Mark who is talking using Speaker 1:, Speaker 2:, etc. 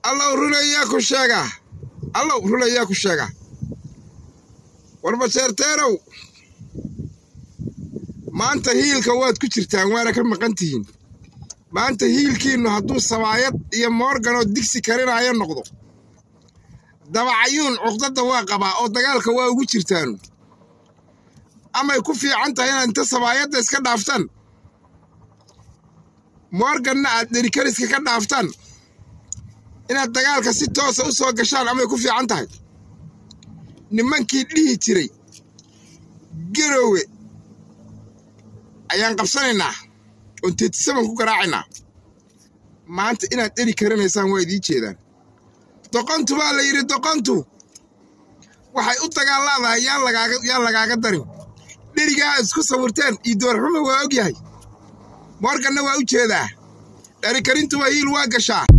Speaker 1: allow runayaa ku sheega allow runayaa ku sheega warbajeerteerow maanta hiilka waad ku jirtaan waana ka maqan tihiin maanta hiilkiinnu hadduu sabaayad iyo moorganoo digsi karinaayo noqdo dabacayuun cuqdadda waa qabaa oo dagaalka waa ugu jirtaanu amay ku fiican tahay inaad inta sabaayadda iska dhaaftaan moorganna aad dherikariska ka dhaaftaan inaad dagaalka si toosa u soo gashaan amay ku fiican tahay nimankii dhihi jiray garowe ayaan qabsanaynaa oon teetisaban ku garaacaynaa maanta inaad dheri karinaysaan waa idiin jeedaan doqontu baa la yidhi doqontu waxay u dagaalaadahay yaan lagaaga darin dherigaa aad isku sawirteen iyo doorxuma waa og yahay moorganna waa u jeedaa dherikarintu waa hiil waa gashaa